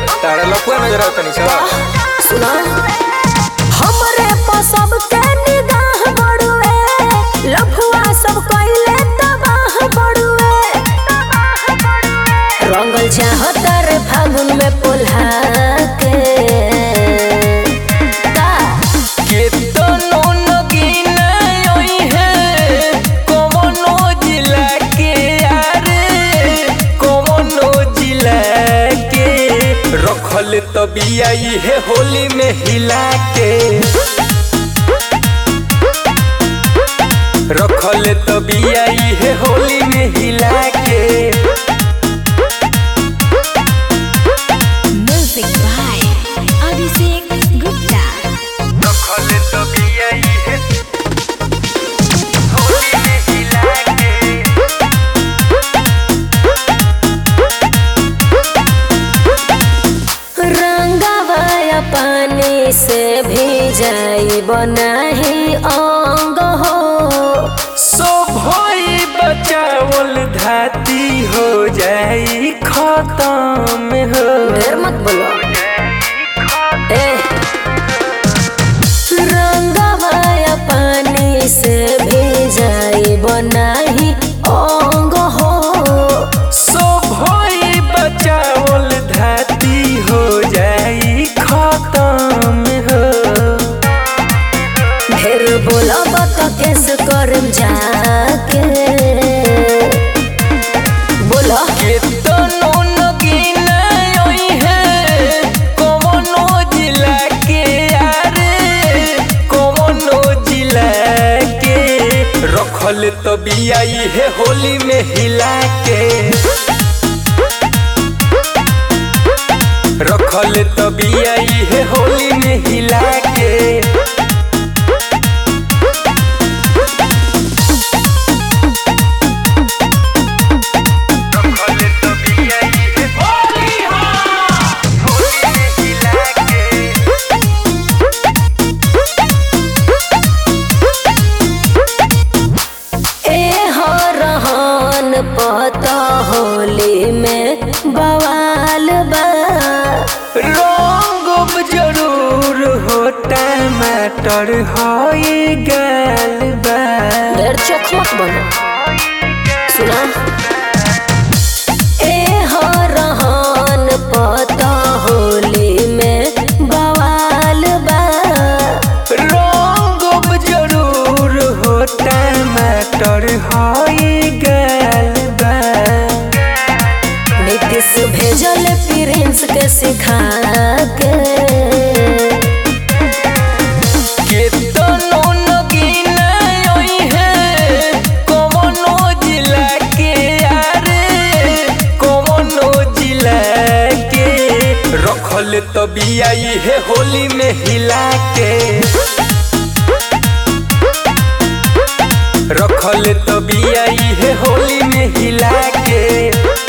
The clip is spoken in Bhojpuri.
तारा लपुआ नजर आवता नहीं सब सुना हमरे पर सबके निगाह बड़ुए लफुआ सब कइले तबाह बड़ुए रंगल चाहता रे फागुन में पुल्हा के का केतनो नगीना ओई है कवनो जिला के यारे कवनो जिला के रखल तबिया है होली में हिला के रखल तबिया है होली में हिला के म्यूजिक बाय अभिषेक गुप्ता रखल तबिया है होली में हिला के रंगवाया पानी से भी जाई बनाही अंग हो सोभई बचावल धाती हो जाई खत्म हो ढेर मत बोलो ए रंगवाया पानी से भी जाई बनाही अंग हो सोभई बचावल धाती हो जाई खत्म हो ढेर बोलब तो केस करम जाके बोलो केतनो नगीना ओई है कवनो जिला के यारे कवनो जिला के रखल तबिया है होली में हिला के रखल तबिया है होली में हिला के रखल तबिया है होली होली में हिला के ए हो रहन पता होली में बवाल बा रंग जरूर हो टमाटर होई गाल बा ढेर चोख मत बनो सुना ए हो रहन पता होली में बवाल बा रंग जरूर हो टमाटर होई गाल बा नीतीश भेजल प्रिंस के सिखा के केतनो नगीना ओई है कवनो जिला के यारे कवनो जिला के रखल तबिया है होली में हिला के रखल तबिया है होली में हिला के